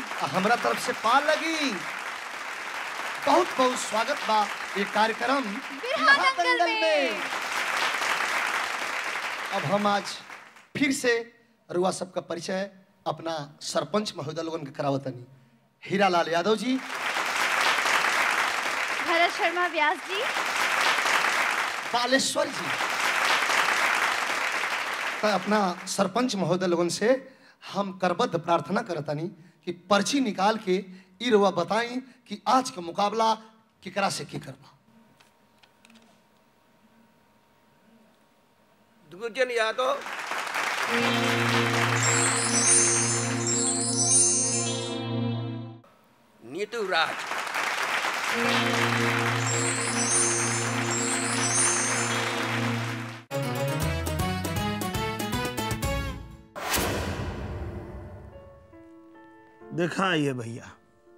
आ हमरा तरफ से पार लगी बहुत बहुत स्वागत बा ये कार्यक्रम बिरहा दंगल में। अब हम आज फिर से रुआ सबका परिचय अपना सरपंच महोदय लोगन के करावतनी हीरालाल यादव जी भरत शर्मा व्यास जी बालेश्वर जी तो अपना सरपंच महोदय लोगन से हम करबद्ध प्रार्थना करतनी कि पर्ची निकाल के ई रुआ बताई कि आज का मुकाबला केकरा से के करबा दुर्जन यादव नीतू राज देखा ये भैया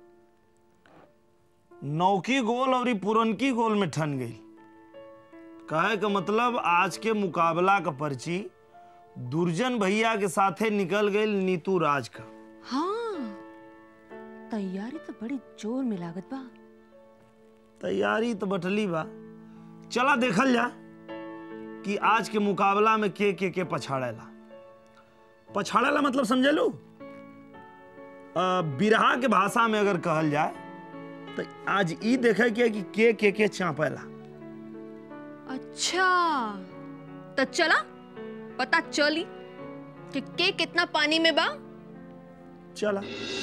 नौकी गोल और पुरनकी गोल में ठन गई कहे का मतलब आज के मुकाबला का पर्ची दुर्जन भैया के साथे निकल गई नीतू राज का हाँ तैयारी तो बड़ी जोर में लागत बा तैयारी तो बटली बा चला देखल जा कि आज के मुकाबला में के के के पछाड़ेला पछाड़ेला मतलब समझे लू बिरहा के भाषा में अगर कहल जाए तो आज ई देखे के कि के के के चापेला अच्छा तो चला पता चली कि के कितना पानी में बा चला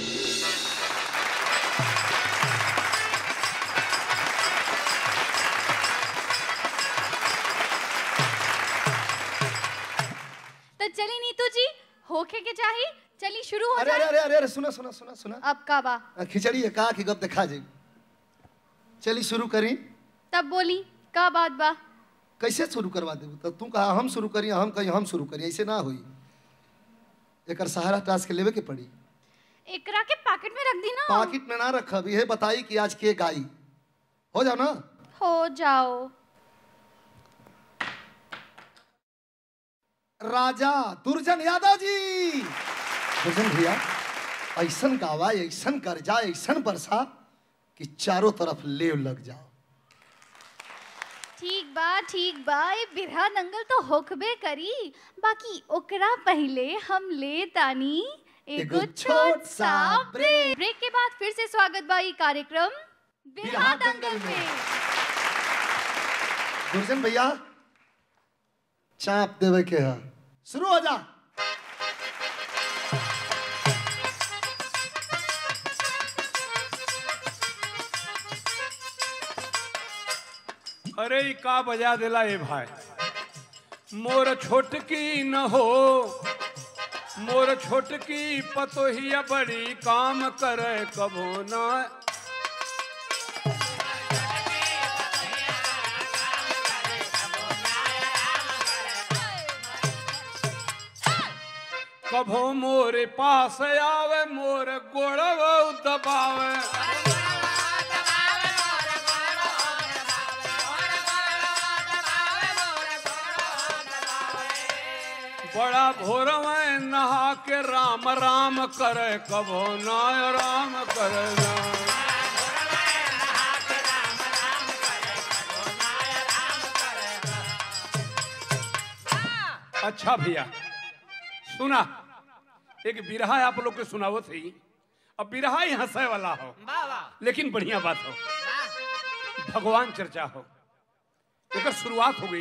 तो चली नीतू जी होके के चाही चली शुरू हो अरे अरे जाए अरे अरे अरे सुना सुना सुना सुना अब का बा आ, खिचड़ी है का कि गप देखा जी चली शुरू करी तब बोली का बात बा कैसे शुरू करवा देबू तो तू कहा हम शुरू करी हम कहीं हम शुरू करी ऐसे ना होई एकर सहारा टास्क लेवे के पड़ी एकरा के पैकेट में रख दी ना पाकिट में ना रखब यह बताई कि आज के गाई हो जाओ ना हो जाओ राजा दुर्जन यादव जी दुर्जन भैया ऐसन गावा ऐसन कर्जा ऐसन बरसा कि चारों तरफ लेव लग जाओ ठीक बा ठीक बा ये बिरहा दंगल तो होकबे करी बाकी ओकरा पहले हम ले तानी एगो एगो छोट सा ब्रेक। ब्रेक ब्रेक के बाद फिर से स्वागत बा ई कार्यक्रम बिरहा बिरहा दंगल दंगल में में। दुर्जन भैया चाप देवे के है शुरू हो जा अरे ई का बजा देला ए भाई मोर छोटकी न हो मोर छोटकी पतोहिया बड़ी काम करे कभो न कभो मोरे पास आवे मोर गोड़व दबावे बड़ा भोर में नहा के राम राम करे कभो नाय राम करे ना अच्छा भैया सुना एक बिरहा आप लोग के सुनावो थी अब बिरहा ही हंसे वाला हो लेकिन बढ़िया बात हो भगवान चर्चा हो एक शुरुआत हो गई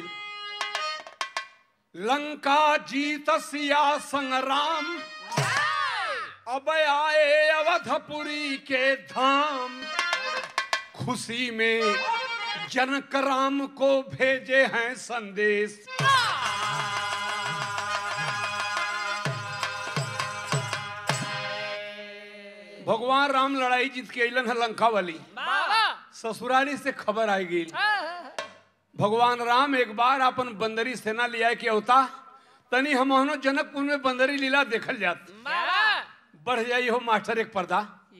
लंका जीत सिया संग्राम अब आए अवधपुरी के धाम खुशी में जनक राम को भेजे हैं संदेश भगवान राम लड़ाई जीत के अलन है लंका वाली ससुराली से खबर आई गई भगवान राम एक बार अपन बंदरी सेना लिया के अवता तनी हम जनकपुर में बंदरी लीला देखल जात बढ़ जाई हो मास्टर एक पर्दा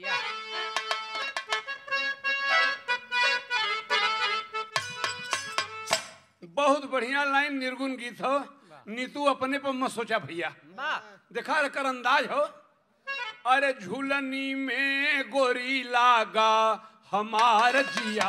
बहुत बढ़िया लाइन निर्गुण गीत हो नीतू अपने पर मत सोचा भैया देखा कर अंदाज हो अरे झूलनी में गोरी लागा हमार जिया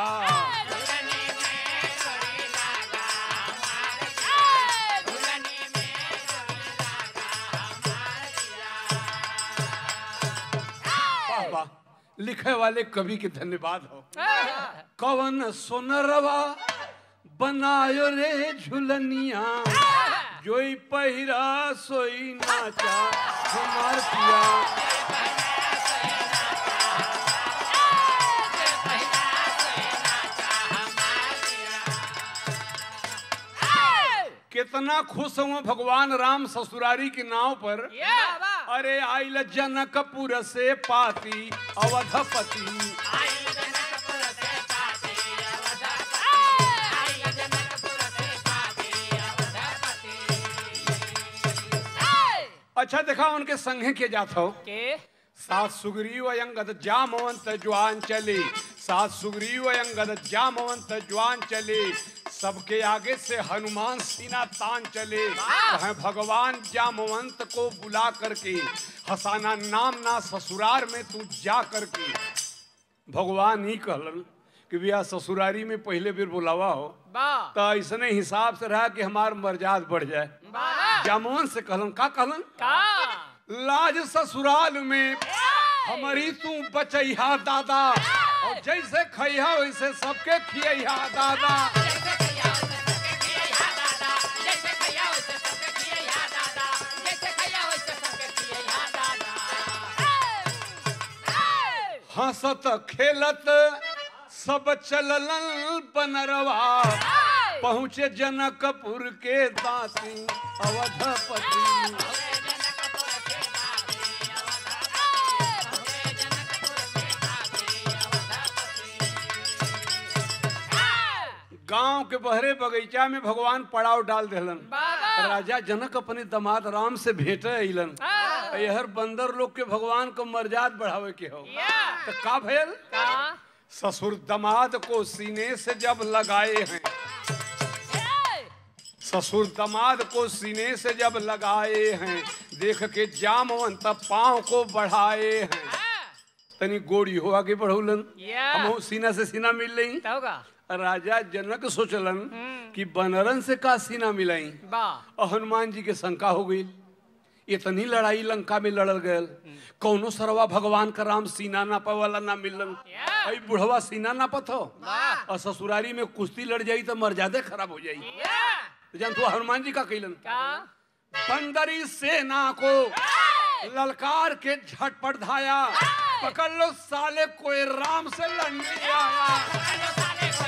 वाह वाह लिखे वाले कवि के धन्यवाद हो कवन सोनरवा बनायो रे झुलनिया जोई पहिरा सोई नाचा हमार पिया कितना खुश हुआ भगवान राम ससुरारी के नाव पर अरे आइल जनकपुर से पाती अवधपति अच्छा देखा उनके संगे के जात हो सात सुग्रीव अंगद जामवंत ज्वान चले सात सुग्रीव अंगद जामवंत ज्वान चले सबके आगे से हनुमान सीना तान चले वह भगवान जामवंत को बुला करके हसाना नाम ना ससुरार में तू जा करके भगवान ही कहलन कि भैया ससुरारी में पहले बेर बुलावा हो तो ऐसने हिसाब से रहा कि हमार मर्याद बढ़ जाए जामवन से कहलन का कहलन लाज ससुराल में हमारी तू बचैहा दादा और जैसे खैहा वैसे सबके खियहा दादा हंसत खेलत सब चलल बनरवा पहुँचे जनकपुर के दासी अवधपति गांव के बहरे बगीचा में भगवान पड़ाव डाल देलन राजा जनक अपने दामाद राम से भेटे अइलन यहर बंदर लोग के भगवान को मर्याद बढ़ावे के हो तो का भयल ससुर दामाद को सीने से जब लगाए हैं ससुर दामाद को सीने से जब लगाए हैं देख के जामवंत पांव को बढ़ाए हैं तनी गोड़ी हो आगे बढ़ौलन हम सीना से सीना मिल रही राजा जनक सोचलन कि बनरन से का सीना मिलाई और हनुमान जी के शंका हो गई इतनी लड़ाई लंका में लड़ल गयल कौनो सरवा भगवान का राम सीना नापे वाला ना मिलन अई बुढ़वा सीना नापत हो और ससुरारी में कुश्ती लड़ जाई तो मर्यादे खराब हो जाई तो जान तू हनुमान जी का कैलन बंदरी सेना को ललकार के झटपट धाया पकड़ लो साले कोई राम से लड़ने आया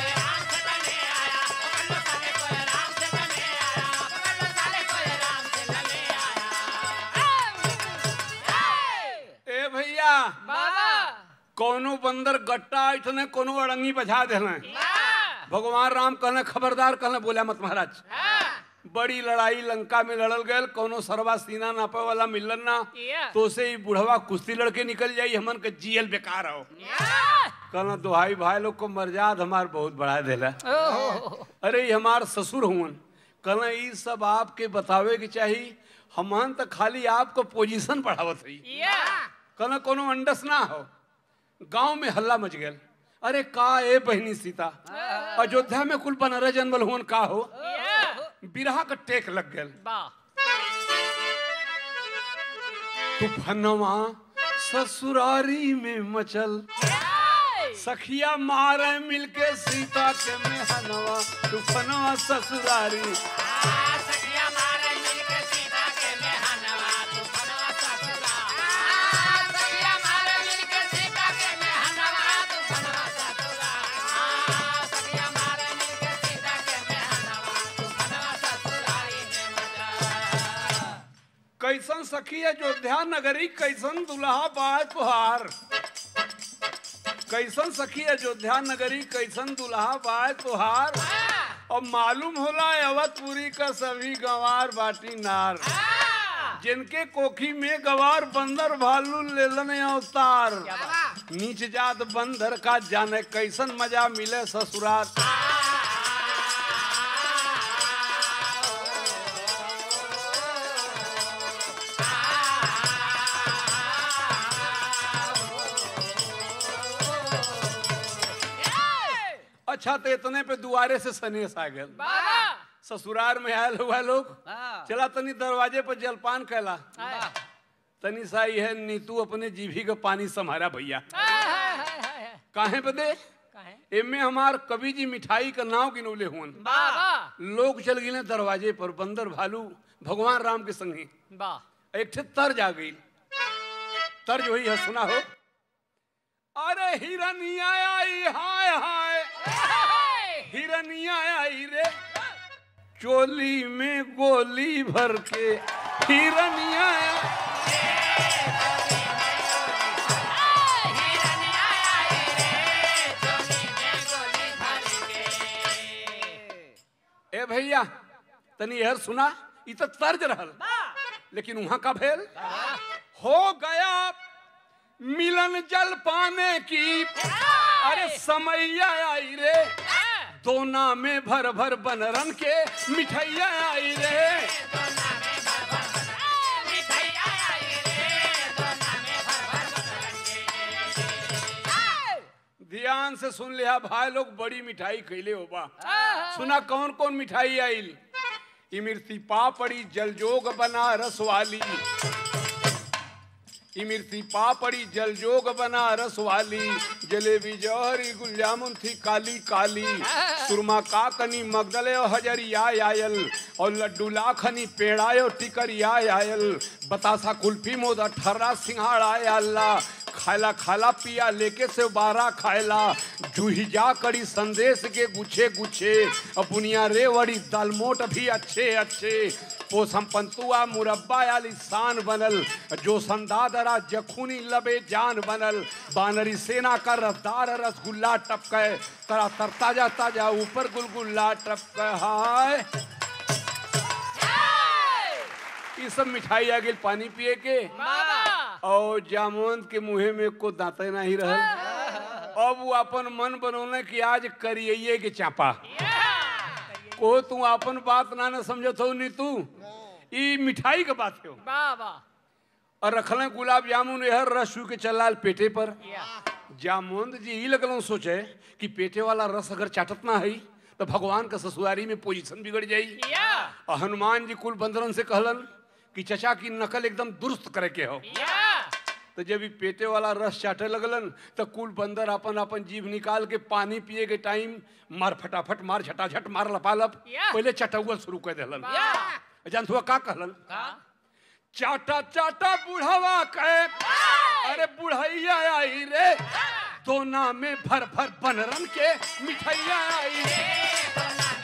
ए भैया कोनो बंदर गट्टा इतने कोनो अड़ंगी बजा देना भगवान राम कहने खबरदार कहने बोला मत महाराज बड़ी लड़ाई लंका में लड़ल गयल कोनो सरवा सीना नापे वाला मिलन ना तो से ही बुढ़वा कुश्ती लड़के निकल जाई हमन के जियल बेकार हो कहना दुहाई भाई लोग को मर्याद हमार बहुत बढ़ा देला अरे ये हमार ससुर हुवन कहना ये सब आपके बतावे के चाहिए हमन तो खाली आपको पोजीशन बढ़ावत है कहना कोनो अंडस ना हो गांव में हल्ला मच गया अरे का ए बहनी सीता अयोध्या में कुल बनरे जन्मल हुन का हो बिरहा का टेक लग गया तूफनवा ससुरारी में मचल सखिया मारे मिलके सीता के मेहनवा तूफनवा ससुरारी कैसन सखी अयोध्या नगरी कैसन दुल्हा बाय तुहार कैसन सखी अयोध्या नगरी कैसन दुल्हा बाय तुहार और मालूम होला अवधपुरी का सभी गंवार बाटी नार जिनके कोखी में गवार बंदर भालू लेलन अवतार नीच जात बंदर का जाने कैसन मजा मिले ससुराल अच्छा तो इतने पे दुआरे से सनेस आ गए ससुराल में आयल हुआ लोग चला तनी दरवाजे पर जलपान कैला तनी सा है नीतू अपने जीभी का पानी संभारा भैया काहे बदे एमे हमार कवि जी मिठाई का नाव गिनौले हुन लोग चल गिले दरवाजे पर बंदर भालू भगवान राम के संगे एक ठे तर्ज आ गई तर्ज वही है सुना हो अरे हिरनिया आई हाय हाय हिरनिया आई रे चोली में गोली भर के हिरनिया आई। ए भैया तनी यह सुना इ तो तर्ज रहल लेकिन वहां का भेल हो गया मिलन जल पाने की अरे समैया आई रे दोना में भर भर बनरन के मिठैया आई रे ध्यान से सुन लिया भाई लोग बड़ी मिठाई खैले हो बा सुना कौन कौन मिठाई आइल इमरती पापड़ी जलजोग बनारस वाली इमरती पापड़ी जलजोग बनारस वाली जलेबी जौहरी गुल जामुन थी काली काली सुरमा काकनी मगदले और हजरिया आयल और लड्डू लाखनी पेड़ायो टिकरिया आयल बतासा कुल्फी मोद अठर्रा सिंघाड़ा अल्लाह खाला खाला पिया लेके से बारह खायला जूही जा करी संदेश के गुच्छे गुच्छे और बुनिया रेवड़ी दालमोट भी अच्छे अच्छे पोसम पंतुआ मुरब्बा आली शान बनल जो संदादरा जखूनी लबे जान बनल बानरी सेना का रफ्तार रसगुल्ला टपके तरा तर ताजा ताजा ऊपर गुलगुल्ला टपके हाय ये सब मिठाई आ गई पानी पिए के और जामुन के मुहे में को दांते नहीं रहल अब वो अपन मन बनौले कि आज करिए के चापा को तू अपन बात ना न समझत हो नी तू ई मिठाई के बात हो और रखले गुलाब जामुन यह रस के चलाल पेटे पर जामुन जी ई लगल सोचे कि पेटे वाला रस अगर चाटत ना है तो भगवान का ससुरारी में पोजीशन बिगड़ जाई और हनुमान जी कुल बंदरन से कहलन कि चचा की नकल एकदम दुरुस्त करे के हो तो जब ई पेटे वाला रस चाटे लगलन तो कुल बंदर अपन अपन जीभ निकाल के पानी पिए के टाइम मार फटाफट मार झटाझट मार लपालप पहले चटौल शुरू कर दिलन जान हुआ का कहलन चाटा चाटा बुढ़ावा कहे अरे बुढ़ैया आई रे दोना में भर भर बनरन के मिठैया आई रे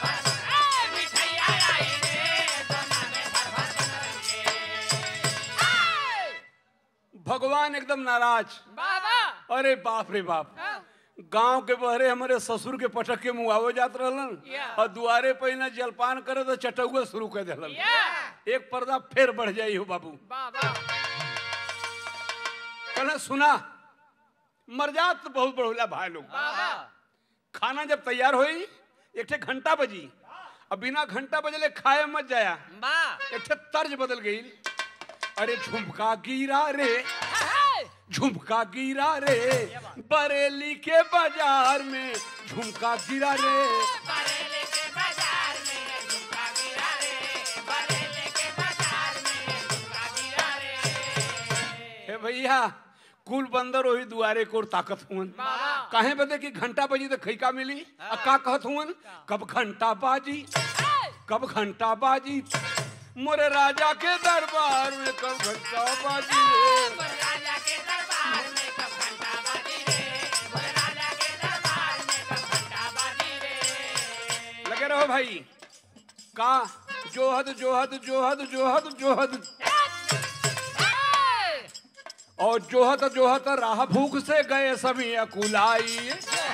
भगवान एकदम नाराज अरे बाप रे बाप गांव के बहरे हमारे ससुर के पटक के मुआवे जात रहलन और दुआरे पे ना जलपान करे तो चटौआ शुरू कर दिलन एक पर्दा फिर बढ़ जाई हो बाबू कहना सुना मरजात तो बहुत बढ़ोला भाई लोग खाना जब तैयार होई एक ठे घंटा बजी अब बिना घंटा बजले खाए मत जाया एक ठे तर्ज बदल गई अरे झुमका गिरा रे झुमका गिरा रे बरेली के बाजार में झुमका गिरा रे हे भैया कुल बंदर वही दुआरे को ताकत हुन काहे बदे कि घंटा बजी तो खैका मिली आ का कहत हुन कब घंटा बाजी कब घंटा बाजी मोरे राजा के दरबार में कब घंटा बाजी रे लगे रहो भाई का जोहद जोहद जोहद जोहद जोहद और जोहत जोहत राह भूख से गए सभी अकुलाई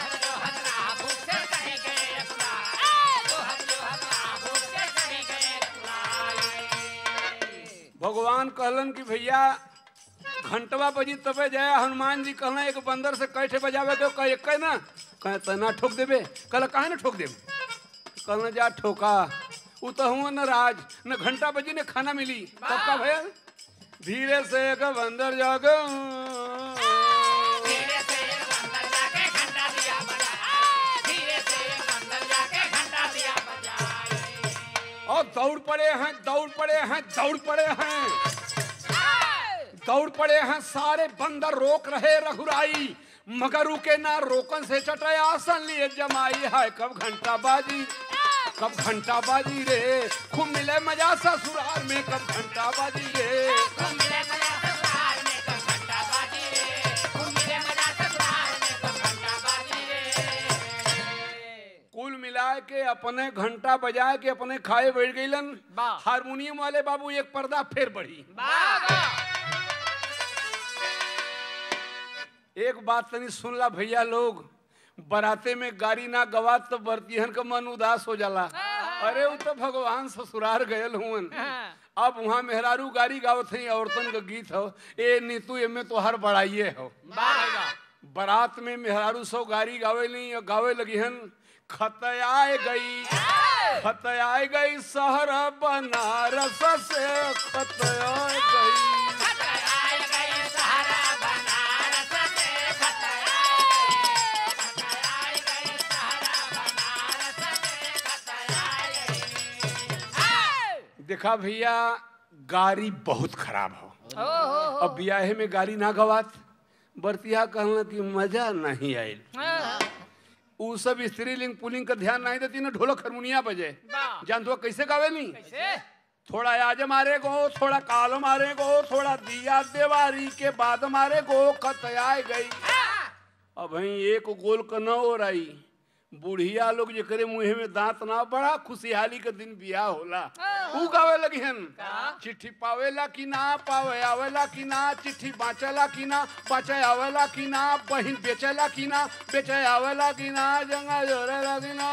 भगवान कहलन कि भैया घंटवा बजी तबे जाया हनुमान जी कहना एक बंदर से कैठे बजावे के कह एक ना कहे तना ठोक देबे कल काहे ना ठोक देबे कहना जा ठोका उ तो हुआ न राज न घंटा बजी ने खाना मिली तब का भैया धीरे से एक बंदर जाके और दौड़ पड़े हैं दौड़ पड़े हैं दौड़ पड़े हैं दौड़ पड़े हैं सारे बंदर रोक रहे रघुराई मगर रुके ना रोकन से चटे आसन लिए जमाई है कब घंटा बाजी कब घंटा बाजी रे खूब मिले मजा ससुराल में कब घंटा बाजी रे कुल मिला के अपने घंटा बजा के अपने खाए बैठ गईलन हारमोनियम वाले बाबू एक पर्दा फिर बढ़ी एक बात तनी सुन ला भैया लोग बराते में गाड़ी ना गवात तो बरतिहन का मन उदास हो जाला अरे वो तो भगवान ससुरार गयल हुवन अब वहाँ मेहरारू गाड़ी गावत है औरतन का गीत हो ए नीतू एमे तो हर बड़ाइए हो बारात में मेहरारू सौ गाड़ी गावे नहीं और गावे लगी हन खतयाए गई खतयाए गई शहर बनारस से खतयाए गई देखा भैया गाड़ी बहुत खराब हो अब ब्याहे में गाड़ी ना गवात बरतिया कहना कि मजा नहीं आयल उ सब स्त्रीलिंग पुलिंग का ध्यान नहीं देती ना ढोलक हारमोनिया बजे जान तो कैसे गावे नहीं थोड़ा आज मारे गो थोड़ा काल मारे गो थोड़ा दिया देवारी के बाद मारे गो खतयाए गई अब वही एक गोल का न हो रही बुढ़िया लोग जे करे मुंह में दांत ना बड़ा खुशहाली के दिन बियाह होला ऊ गावे लगी हन चिट्ठी पावेला कि ना पावे आवेला कि ना चिट्ठी बाँचेला कि ना बाँचे आवेला कि ना बहिन बेचेला कि ना बेचे आवेला कि ना जंगा जोरेला कि ना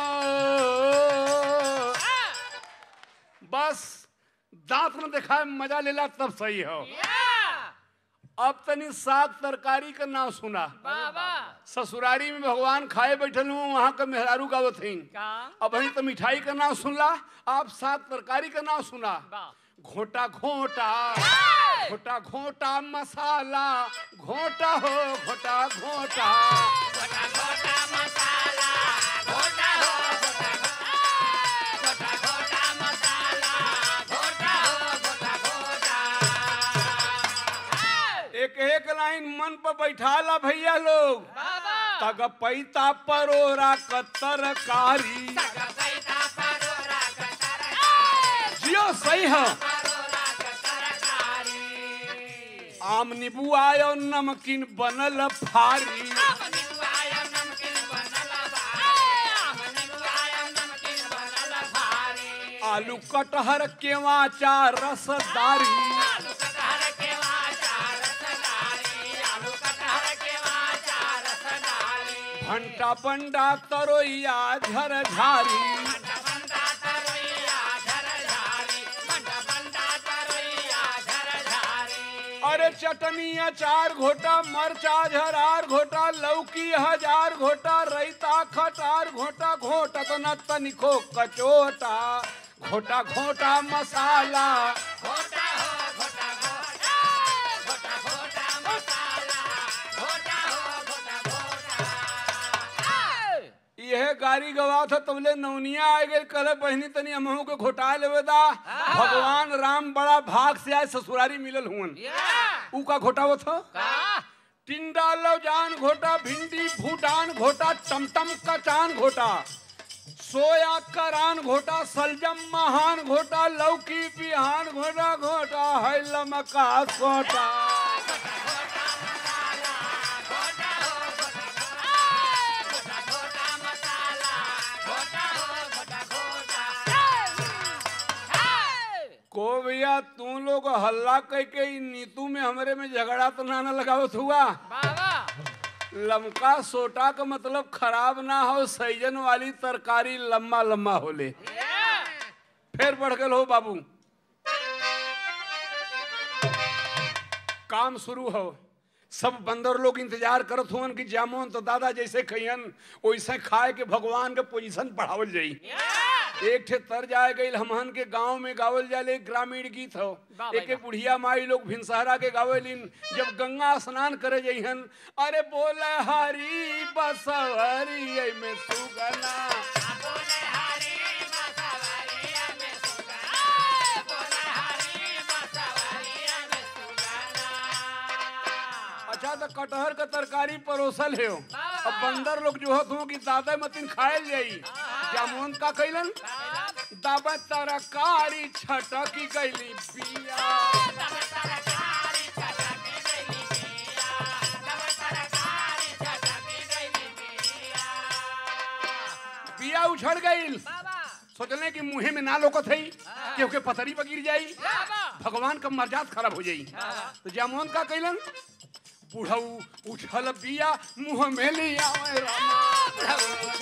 बस दांत न देखा मजा लेला तब सही हो अब तनी साग तरकारी का नाम सुना ससुरारी में भगवान खाए बैठल हूँ वहाँ का मेहरारू गावत हईन अब वहीं तो मिठाई का नाम सुनला आप साग तरकारी का नाम सुना घोटा घोटा घोटा घोटा मसाला घोटा हो घोटा घोटा एक एक लाइन मन पर बैठाला भैया लोग तग पैता परोरा क तरकारी जियो सही है आम नींबू आयो नमकीन बनल फारी आलू कटहर केवा चार रसदारी भंटा बंडा तरोइया झरझारी अरे चटनी अचार घोटा मरचा झरार घोटा लौकी हजार घोटा रैता खटार घोटा घोटा तो न तनिको कचोटा घोटा घोटा मसाला यह गाड़ी गवा था तबले नौनिया आ गए कल बहनी तनी अमहू के घोटा लेवे दा भगवान राम बड़ा भाग से आए ससुरारी मिलल हुन ऊ का घोटावत हो टिंडा लौजान घोटा भिंडी भूटान घोटा टमटम कचान घोटा सोया करान घोटा सलजम महान घोटा लौकी बिहान घोटा घोटा है लमका घोटा को भैया तू लोग हल्ला कह के इ नीतू में हमरे में झगड़ा तो ना ना लगावत हुआ लमका सोटा का मतलब खराब ना हो सैजन वाली तरकारी लम्बा लम्बा होले फिर बढ़ गए हो बाबू काम शुरू हो सब बंदर लोग इंतजार करत हुवन कि जामुन तो दादा जैसे खइयन वैसे खाए के भगवान के पोजीशन बढ़ावल जाई एक ठे तर जाए गई हमहन के गांव में गावल जाले ग्रामीण गीत हो एक एक बुढ़िया माई लोग भिनसहरा के गावेलिन जब गंगा स्नान करे जइहन अरे बोले हरी बसवरी में सुगना अच्छा तो कटहर का तरकारी परोसल है अब बंदर लोग जो हो कि दादा मतिन खायल जाई जामुन का कैलन दाबा तरकारी छटकी गईली बिया बिया उछड़ गईल सोचले कि मुंहे में ना लोकत है क्योंकि पथरी पर गिर जाई भगवान का मर्याद खराब हो जाई तो जामुन का कैलन बुढ़ऊ उछल बिया मुंह में लिया ओए रामा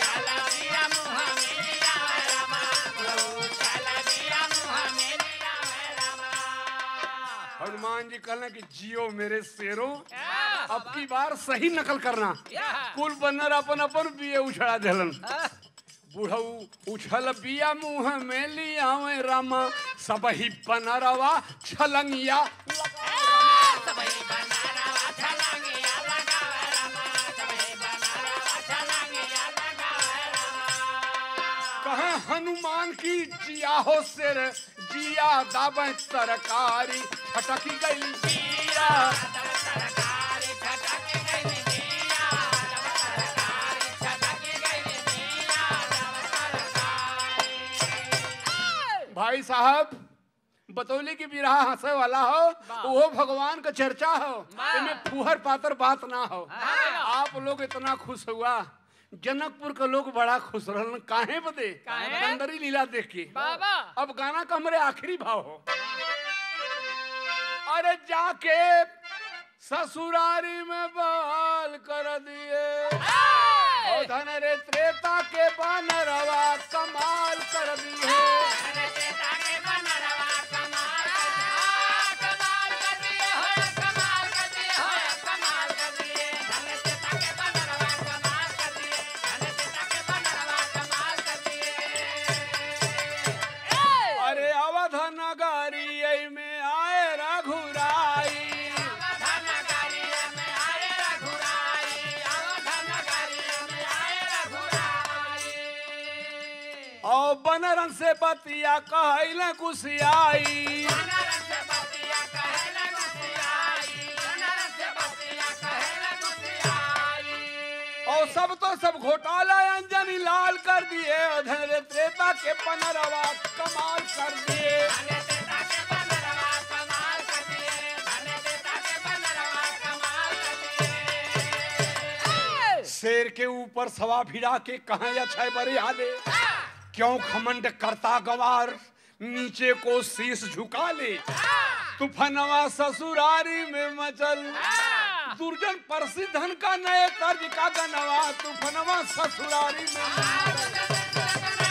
हनुमान जी कहले कि जियो मेरे शेरों अब की बार सही नकल करना कुल बन्नर अपन अपन बिये उछड़ा देलन बुढ़ऊ उछल बिया मुंह में लिया ओए रामा सब ही बनरवा छलंगिया कहे हनुमान की जिया हो सिर जिया दाबे तरकारी छटकी गई जिया भाई साहब बतौली की बिरहा हंसे वाला हो वो भगवान का चर्चा हो इनमें फुहर पातर बात ना हो आप लोग इतना खुश हुआ जनकपुर के लोग बड़ा खुश रहन काहे बदे बंदरी लीला देख के अब गाना का हमारे आखिरी भाव हो अरे जाके ससुरारी में बाल कर दिए और धन रे त्रेता के बानरवा कमाल कर दिए अरे अवध नगरी में आए रघुराई और बनरन से बतिया कहले कुशियाई और सब तो सब घोटाला अंजनी लाल कर दिए और धन त्रेता के पनरवा कमाल कर दिए शेर के ऊपर सवा भिड़ा के कहा अच्छा बरे आले क्यों खमंड करता गवार नीचे को शीश झुका ले तूफानवा ससुरारी में मचल दुर्जन प्रसिद्धन का नए तर्ज का गनवा तूफानवा ससुरारी में मचल।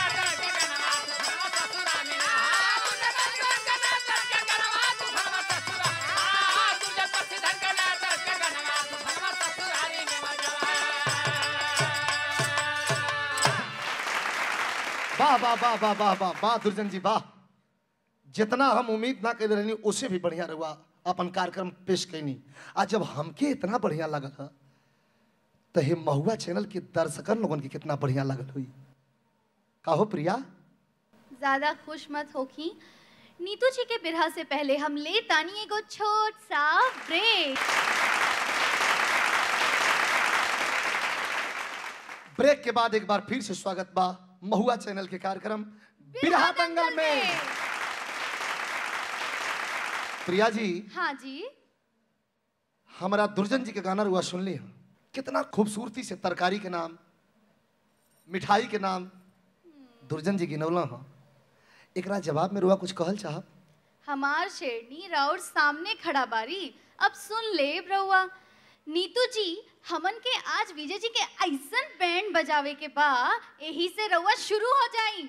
वाह वाह वाह वाह वाह वाह वाह दुर्जन जी वाह जितना हम उम्मीद ना कर रही उससे भी बढ़िया रहुआ अपन कार्यक्रम पेश कैनी आज जब हमके इतना बढ़िया लगल है तो हे महुआ चैनल के दर्शकन लोगन के कितना बढ़िया लगल हुई कहो प्रिया ज्यादा खुश मत होखी नीतू जी के बिरहा से पहले हम ले तानी एगो छोट सा ब्रेक ब्रेक के बाद एक बार फिर से स्वागत बा महुआ चैनल के कार्यक्रम बिरहा दंगल में प्रिया जी हाँ जी हमारा दुर्जन जी के गाना रुआ सुन ली कितना खूबसूरती से तरकारी के नाम मिठाई के नाम दुर्जन जी गिनौला हाँ एकरा जवाब में रुआ कुछ कहल चाहब हमार शेरनी राउर सामने खड़ा बारी अब सुन ले रउआ नीतू जी हमन के आज विजय जी के ऐसन बैंड बजावे के बा यही से रउआ शुरू हो जाई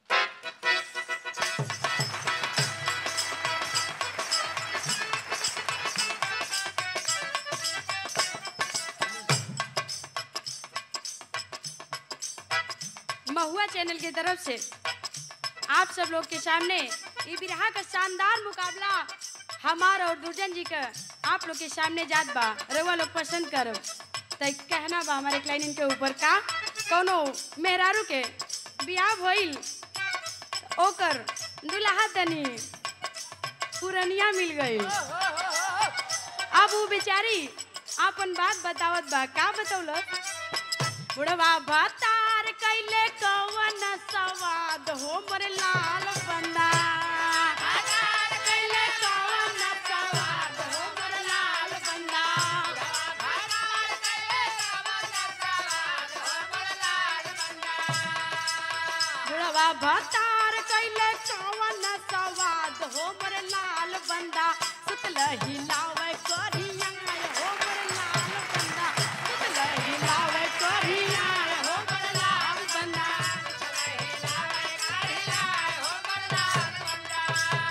महुआ चैनल की तरफ से आप सब लोग के सामने ये बिरहा का शानदार मुकाबला हमार और दुर्जन जी का आप लोग के सामने जात बा रउआ लोग पसंद करो तो कहना बा हमारे क्लाइनिन के ऊपर का कोनो मेहरारू के बियाह भइल ओकर दुल्हा तनी पुरनिया मिल गई अब वो बेचारी आपन बात बतावत बा का बतौलस बुढ़वा भतार कैले कवन सवाद हो मोरे लाल बंदा भतार कैले कवन सवाद हो मोरे लाल बंदा भतार कैले कवन सवाद हो मोरे लाल बंदा बुढ़वा भतार कैले कवन सवाद हो मोरे लाल बंदा सुतल हिलावे करिया हो मोरे लाल बंदा सुतल हिलावे करिया हो मोरे लाल बंदा सुतल हिलावे करिया हो मोरे लाल बंदा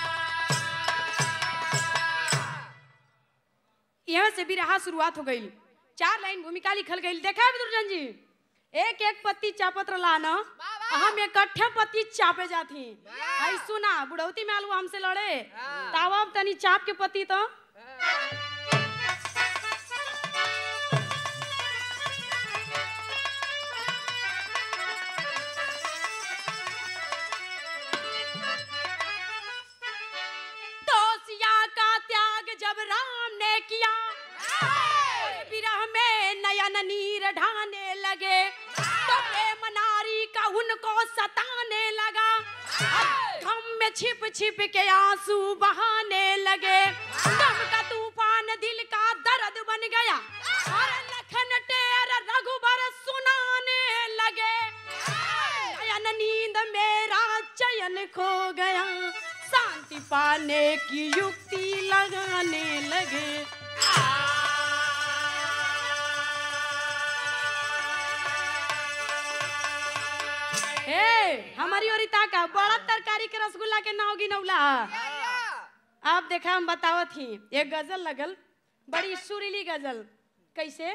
यहाँ से भी रहा शुरुआत हो गई चार लाइन भूमिका लिखल गई देखा है दुर्जन जी एक एक पत्ती चापत रला न हम इकट्ठे पत्ती चापे जाती आई सुना बुढ़ौती में आलू हमसे लड़े तावा अब तनी चाप के पत्ती तो तोसिया का त्याग जब राम ने किया विरह में नयन नीर ढाने लगे तो प्रेम नारी का उनको सताने लगा अब गम में छिप छिप के आंसू बहाने लगे गम का तूफान दिल का दर्द बन गया और लखन टेर रघुबर सुनाने लगे नयन नींद मेरा चयन खो गया शांति पाने की युक्ति लगाने लगे ए हमारी ओरिता का बड़ा तरकारी के रसगुल्ला के नाव गिनौला आप देखा हम बतावत ही एक गजल लगल बड़ी सुरीली गजल कैसे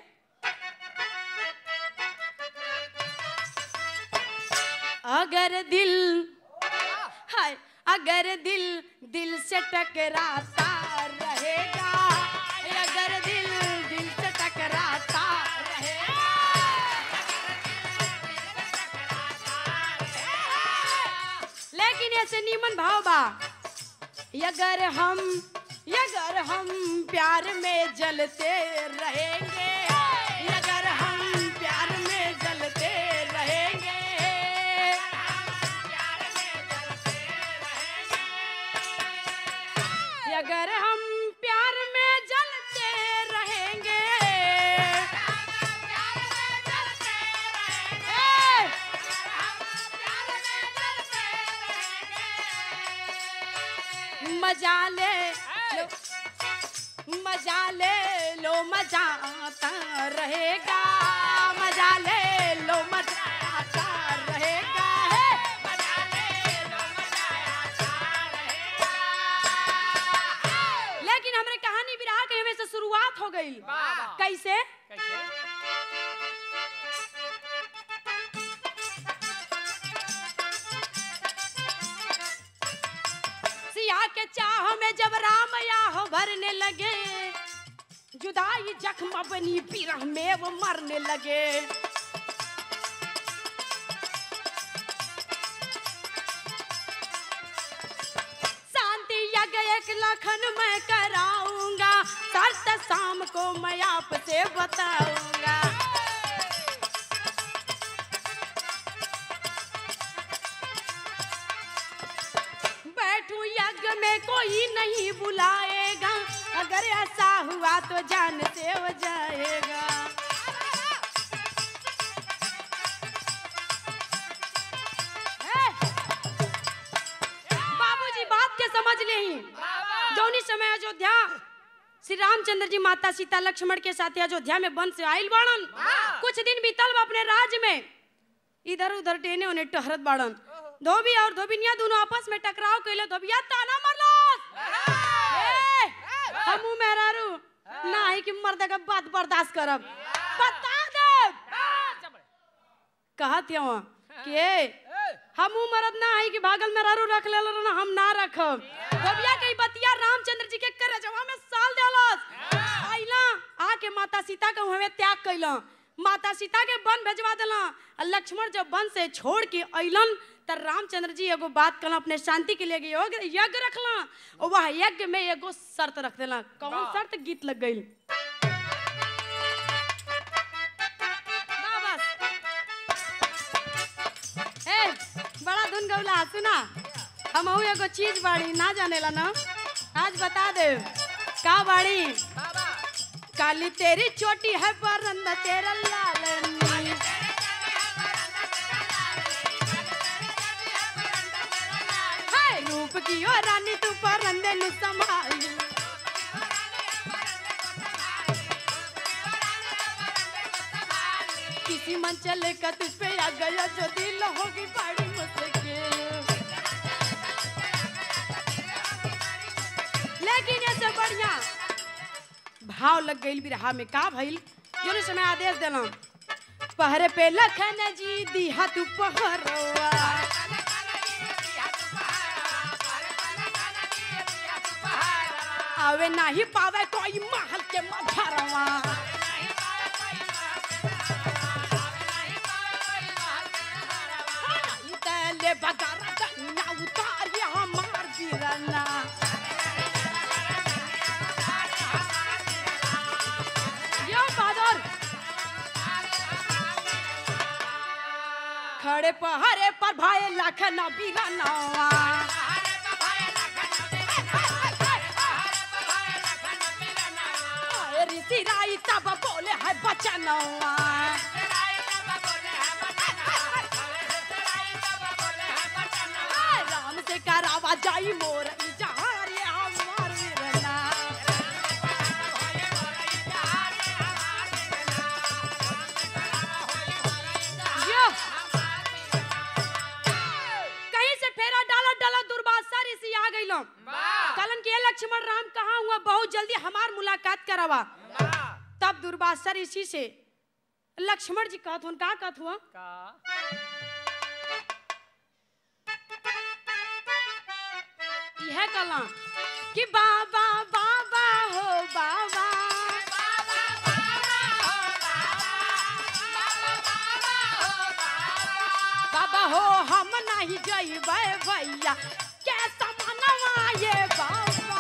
अगर दिल हाय अगर दिल दिल से टकराता रहेगा अगर दिल दिल से टकराता रहेगा लेकिन ऐसे नीमन भाव बा अगर हम अगर हम प्यार में जलते रहेंगे अगर हम प्यार में जलते रहेंगे अगर हम प्यार में जलते रहेंगे ए! मजा ले लो मजा ले लो मजा आता रहेगा मजा ले लो मजा आता रहेगा हे! मजा ले लो मजा आता रहेगा लेकिन हमरे कहानी विराह के हमें से शुरुआत हो गई कैसे सिया के चाह में जब राम याह भरने लगे जुदाई जख्म बनी बिरह में वो मरने लगे शांति यज्ञ एक लखन मैं कराऊंगा शर्त शाम को मैं आपसे बताऊंगा बैठू यज्ञ में कोई नहीं बुलाएगा अगर ऐसा हुआ तो जान से हो जाएगा ए! बाबूजी बात के समझ ले ही जौनी समय अयोध्या श्री रामचंद्र जी माता सीता लक्ष्मण के साथ अयोध्या में वन से आयल बाड़न कुछ दिन बीतल बा अपने राज में इधर उधर टेने ओने टहरत बाड़न धोबी और धोबिनिया दोनों आपस में टकराव कैले धोबिया ताना मरलस ए, हमू मेहरारू नाही कि मर्द का बात बर्दाश्त करब बता दे कहत हवा के हमू मरद ना आई कि भागल मेहरारू रख ले ना हम ना रखब धोबिया के ई बतिया रामचंद्र जी के करे जवा में साल देलस आइला आके माता सीता के हमें त्याग कैला माता सीता के वन भेजवा दिला आ लक्ष्मण जब वन से छोड़ के अइलन त रामचंद्र जी एगो बात कल अपने शांति के लिए यज्ञ यज्ञ रखला और वह यज्ञ में एगो शर्त रख देला कौन शर्त गीत लग गई सुन गौला सुना हम एगो चीज बाड़ी ना जानेला ना आज बता दे का बाड़ी काली तेरी चोटी है परंदा तेरा लाल नी। हाय रूप की ओ रानी तू परंदे नु संभाली किसी मन चले का तुझ पे आ गया जो दिल होगी बड़ी मुश्किल लेकिन ये सब बढ़िया भाव लग गई बिरहा में का भइल जोने समय आदेश देला पहरे पे लखन जी दिहा तू पहरवा आवे नाही पावे कोई महल के मधरवा तले बगारा कन्या उतारी हमार बिरना यो बादर खड़े पहाड़े पर भाई लखना बिरनवा आए ऋषि राई तब बोले है बचनवा आए राम से करावा जाई मोर इजहार ये हमार वीरना यो। कहीं से फेरा डाला डाला दुर्वासा ऋषि आ गइलो कलन के लक्ष्मण राम कहाँ हुआ बहुत जल्दी हमार मुलाकात करावा तब दुर्वासा ऋषि से लक्ष्मण जी कहत हुन का कहत हुआ यह कला कि बाबा बाबा हो बाबा बाबा हो हम नहीं जइबै भैया कैसा मनवा ये बाबा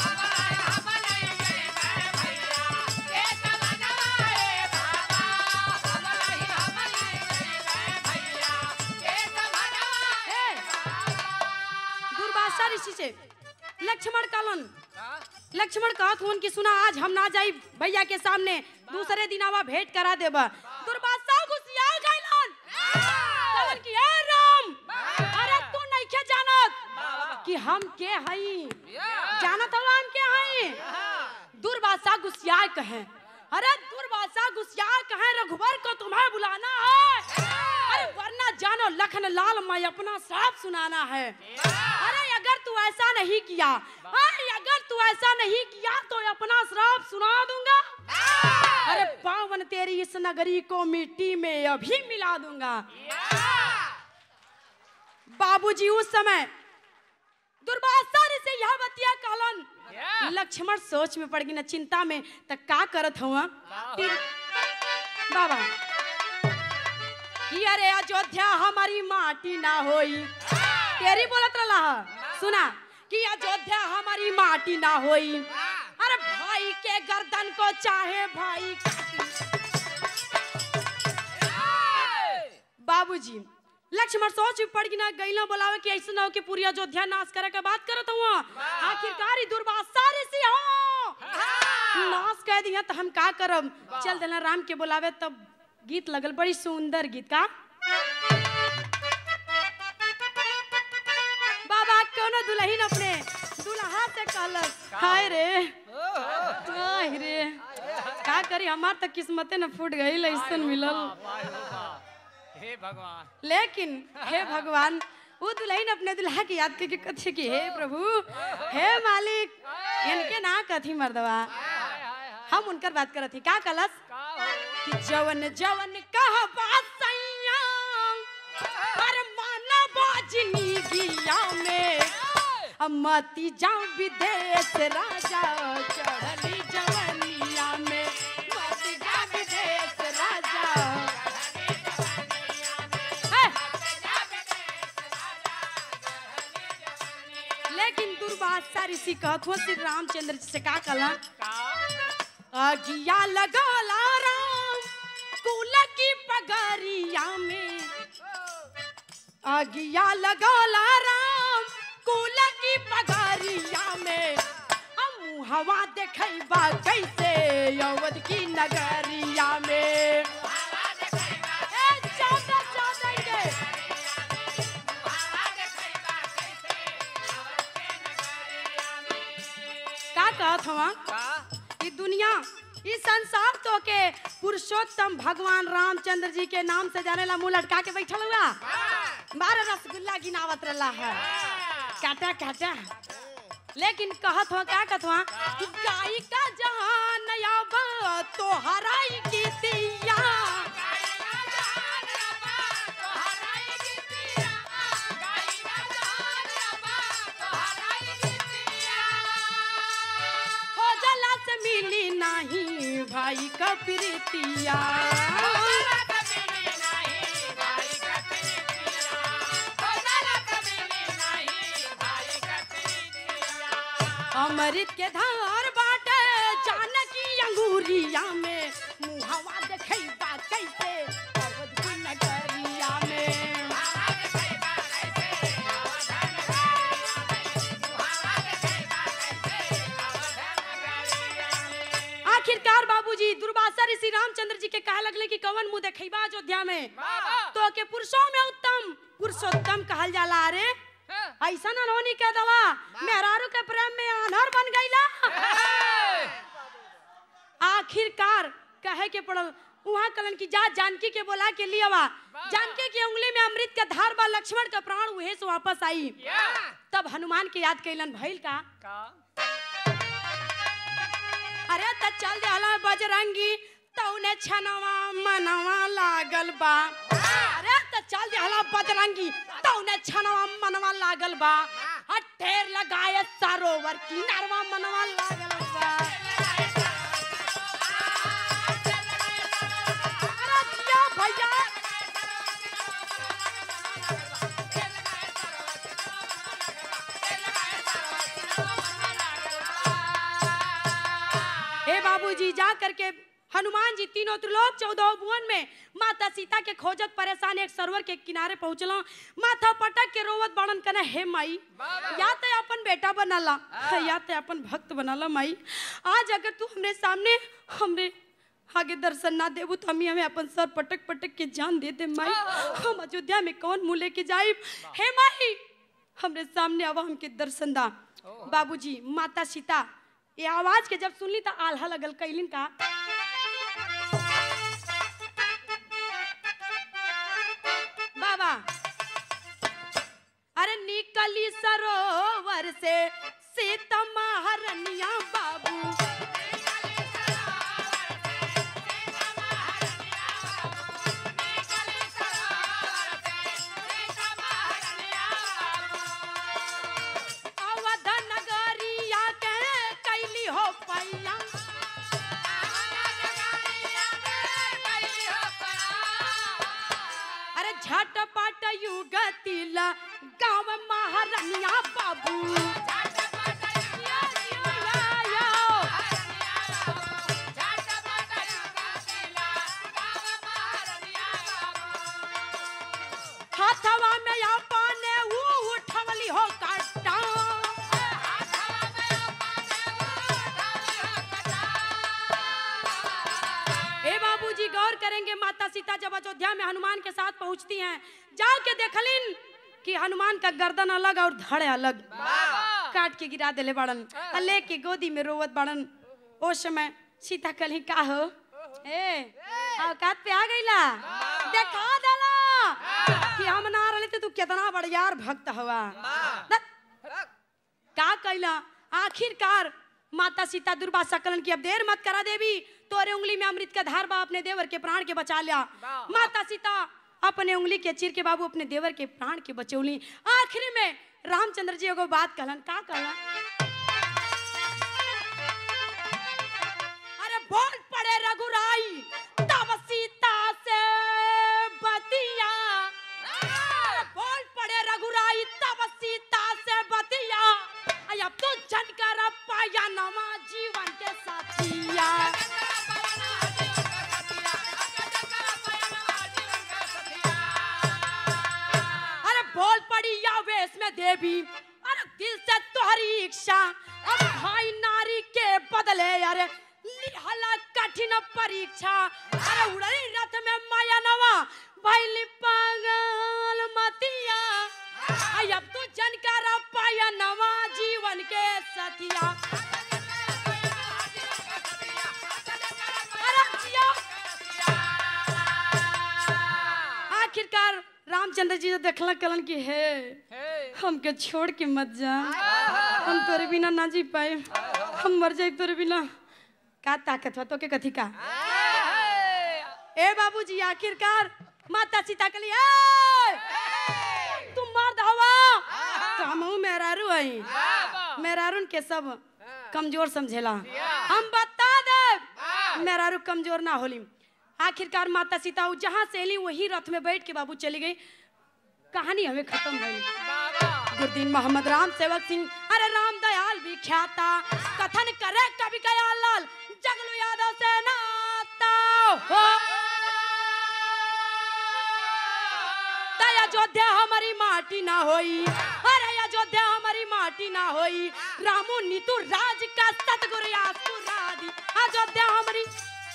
हे, दुर्वासा ऋषि से लक्ष्मण कालन लक्ष्मण कहत हुन कि सुना आज हम ना जाई भैया के सामने दूसरे दिन आवा भेंट करा देब दुर्वासा गुस्सिया गइलन कहलन कि ए राम अरे तू नहीं के जानत कि हम के हई जानत हो हम के हई दुर्वासा गुस्सिया कहे अरे दुर्वासा गुस्सिया कहे रघुवर को तुम्हें बुलाना है अरे वरना जानो लखन लाल मैं अपना श्राप सुनाना है अरे अगर तू ऐसा नहीं किया अरे अगर तू ऐसा नहीं किया तो अपना श्राप सुना दूंगा अरे पावन तेरी इस नगरी को मिट्टी में अभी मिला दूंगा बाबूजी उस समय दुर्वासा से यह बतिया कहलन लक्ष्मण सोच में पड़ गई न चिंता में त का करत हुआ फिर बाबा कि अरे अयोध्या हमारी माटी ना होई तेरी बोलत रहा सुना कि अयोध्या हमारी माटी ना होई अरे भाई के गर्दन को चाहे भाई बाबूजी लक्ष्मण सोच में पड़ गई ना गईला बोलावे कि ऐसा ना हो कि पूरी अयोध्या नाश करे के बात करत हुआ आखिरकार ही दुर्वासा ऋषि हो नाश कह दिया तो हम का करब चल देना राम के बुलावे तब गीत लगल बड़ी सुंदर गीत का बाबा कोनो दुल्हन अपने दुल्हा से कहलस हाय रे हाय रे का करी हमार तो किस्मते न फूट गई ऐसन मिलल हे भगवान लेकिन हे भगवान वो दुल्हन अपने दुल्हा की याद करके कथे कि हे प्रभु हे मालिक इनके ना कथी मर्दवा हम उनकर बात करत थी का कलस कि जवन जवन कह बात सैया पर माना बाजनी गिया में हम मती जाऊं विदेश राजा चढ़ली जवनिया में मती जा विदेश राजा है। लेकिन दुर्वासा ऋषि कहत हो श्री रामचंद्र जी से का कला अगिया लगाला राम कुल की पगरिया में आगिया लगौला राम कुल की पगारिया में हम हवा देखैबा कैसे अवध की नगरिया में ए, चादर, चादर के। का कहत हवा ई दुनिया ई संसार तो के पुरुषोत्तम भगवान रामचंद्र जी के नाम से जाने ला मुंह लटका के बैठल हुआ बारह रसगुल्ला गिनावत रहा है काटा काटा लेकिन कहत हो का कहत हो कि गाय का जहान अब तो हराई गीतिया खोजला से मिली नहीं भाई का प्रीतिया अमृत के धार बाटे जानकी अंगूरिया में मुहवा देखैबा कैसे अवध की नगरिया में आखिरकार बाबूजी दुर्वासा ऋषि रामचंद्र जी के कहा लगले कि कवन मुंह देखैबा अयोध्या में तो के पुरुषों में उत्तम पुरुषोत्तम कहल जाला अरे ऐसा न रोनी कह दला मेहरारू के प्रेम में आनहर बन गईला आखिरकार कहे के पड़ल वहाँ कलन की जा जानकी के बोला के लियावा जानकी की उंगली में अमृत का धार बा लक्ष्मण का प्राण उहे से वापस आई तब हनुमान के याद कैलन भइल का अरे त चल जाला बजरंगी तौने छनवा मनवा लागल बा अरे त चल जाला बजरंगी तौने छनवा मनवा लागल बा आ ढेर लगाए सरोवर किनारवा मनवा लागल बा अरे जिया भैया हे बाबूजी जा करके हनुमान जी तीनों त्रिलोक चौदह भुवन में माता सीता के खोजत परेशान एक सरोवर के किनारे पहुंचलो माथा पटक के रोवत बड़न कने हे माई या तो अपन बेटा बनाला या तो अपन भक्त बनाला माई आज अगर तू हमरे सामने हमरे आगे दर्शन ना देबू तो हमी हमें अपन सर पटक पटक के जान दे दे माई हम अयोध्या में कौन मुँह लेके जाए हे माई हमरे सामने आवा हमके दर्शन दा बाबूजी माता सीता ये आवाज के जब सुनली तो आल्हा लगल कैलिन का बाबा अरे निकली सरोवर से सीता महारनिया बाबू अवध नगरिया के कैली हो पैया अरे झटपट युगतिल गाँव महारनिया बाबू हाथवा में अपने ऊ उठवली हो काटा ए बाबूजी गौर करेंगे माता सीता जब अयोध्या में हनुमान के साथ पहुंचती हैं जाओ के देखलिन कि हनुमान का गर्दन अलग और धड़ अलग काट के गिरा देले बड़न आ लेके गोदी में रोवत बड़न ओ समय सीता कली का हो ए औकात पे आ गईला देखा देला कि हम ना रहले तो तू कितना बड़ियार भक्त हवा द- का कैला आखिरकार माता सीता दुर्वासा कलन की अब देर मत करा देवी तोरे उंगली में अमृत का धार बा अपने देवर के प्राण के बचा लिया माता सीता अपने उंगली के चीर के बाबू अपने देवर के प्राण के बचौली आखिरी में रामचंद्र जी एगो बात कहलन का कहलन अरे बोल पड़े रघुराई तब सीता से बतिया अरे बोल पड़े रघुराई तब सीता से बतिया आई अब तो जनकर पाया नवा जीवन के साथिया अरे में देवी अरे दिल से तोहरी इच्छा अब भाई नारी के बदले अरे लिहला कठिन परीक्षा अरे उड़ली रथ में माया नवा भैली पागल मतिया आई अब तू जनकार पाया नवा जीवन के सतिया अरे जिया। आखिरकार रामचंद्र जी तो देखला कलन की है हमके छोड़ के मत जा हम तोरे बिना ना जी पाए हम मर जाए तोरे बिना का ताकत हो तो के कथी का ए बाबूजी आखिरकार माता सीता के लिए "ए! तुम मर्द हवा तो हम मेहरारू हई मेहरारून के सब कमजोर समझेला हम बता दे मेहरारू कमजोर ना होली आखिरकार माता सीता उ जहाँ से एली वही रथ में बैठ के बाबू चली गई कहानी हमें खत्म भइल गुरुदीन मोहम्मद राम सेवक सिंह अरे राम दयाल भी ख्याता कथन करे कवि कयाल लाल जगलू यादव से नाता हो तय अयोध्या हमारी माटी ना होई अरे अयोध्या हमारी माटी ना होई रामू नीतू राज का सतगुरु यासु रादी अयोध्या हमारी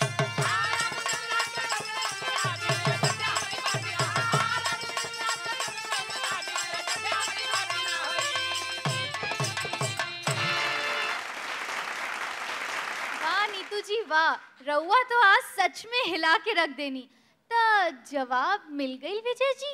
वाह नीतू जी वाह रउआ तो आज सच में हिला के रख देनी तो जवाब मिल गई विजय जी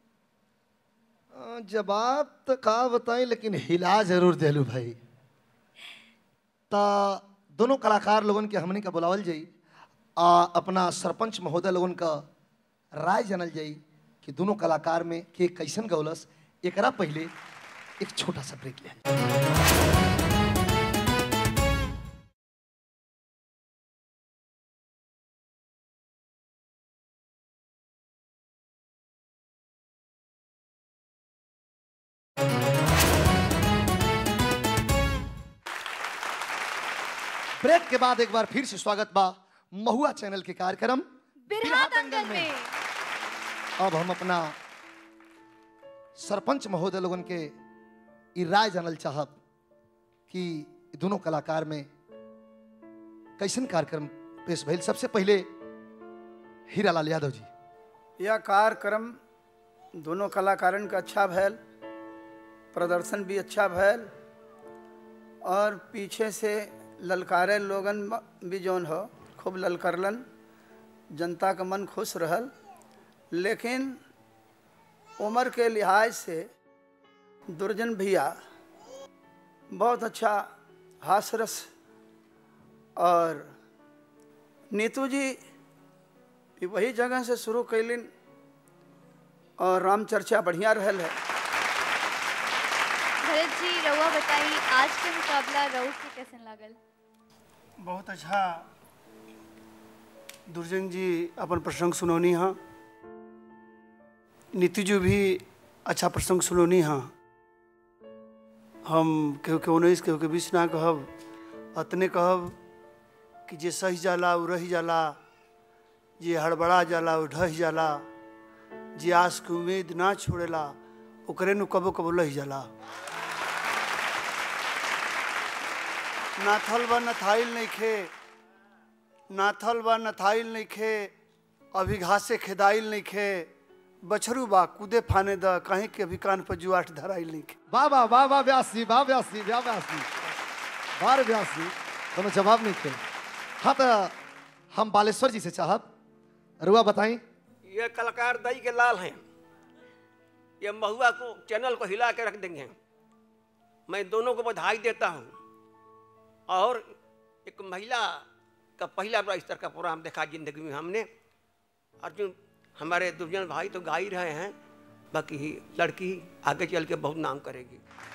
अ, जवाब तो का बताई लेकिन हिला जरूर देलू भाई ता दोनों कलाकार लोगन के हमने का बुलावल जाई आ अपना सरपंच महोदय लोगन का राय जानल जाई कि दोनों कलाकार में के कैसन गौलस एकरा पहले एक छोटा सा ब्रेक लिया ब्रेक के बाद एक बार फिर से स्वागत बा महुआ चैनल के कार्यक्रम बिरहा दंगल में अब हम अपना सरपंच महोदय लोगन के ई राय जानल चाहब कि ई दोनों कलाकार में कैसन कार्यक्रम पेश भइल सबसे पहले हीरालाल यादव जी यह कार्यक्रम दोनों कलाकारन का अच्छा भैल प्रदर्शन भी अच्छा भैल और पीछे से ललकारे लोगन भी जौन हो खूब ललकारलन जनता का मन खुश रहल लेकिन उम्र के लिहाज से दुर्जन भैया बहुत अच्छा हासरस और नीतू जी भी वही जगह से शुरू कैलिन और राम चर्चा बढ़िया रहल है भरत जी रउआ बताई आज के मुकाबला रउआ के कैसन लागल बहुत अच्छा दुर्जन जी अपन प्रसंग सुनौनी हाँ नीति जी भी अच्छा प्रसंग सुनौनी हाँ हम केहू के उन्नीस केहू के बीस ना कहब अतने कहब कि जे सही जाला उ रही जाला जे हड़बड़ा जाला उ ढह जाला जे आस के उम्मीद ना छोड़ेला ओकरे नु कबो कबो लही जाला नाथल बा नथाइल नइखे नाथल बा नथाइल नइखे अभी घासे खेदाइल नइखे बछरू बा कूदे फाने द कहीं के अभी कान पर जुआट धराइल नइखे वाह वाह वाह वाह व्यास जी वाह व्यास जी वाह व्यास जी बार व्यास जी कोनो जवाब नहीं थे हाँ तो हम बालेश्वर जी से चाहब रुआ बताई ये कलाकार दई के लाल हैं ये महुआ को चैनल को हिला के रख देंगे मैं दोनों को बधाई देता हूँ और एक महिला का पहला बड़ा स्तर का प्रोग्राम देखा जिंदगी में हमने अर्जुन हमारे दुर्जन भाई तो गा ही रहे हैं बाकी लड़की आगे चल के बहुत नाम करेगी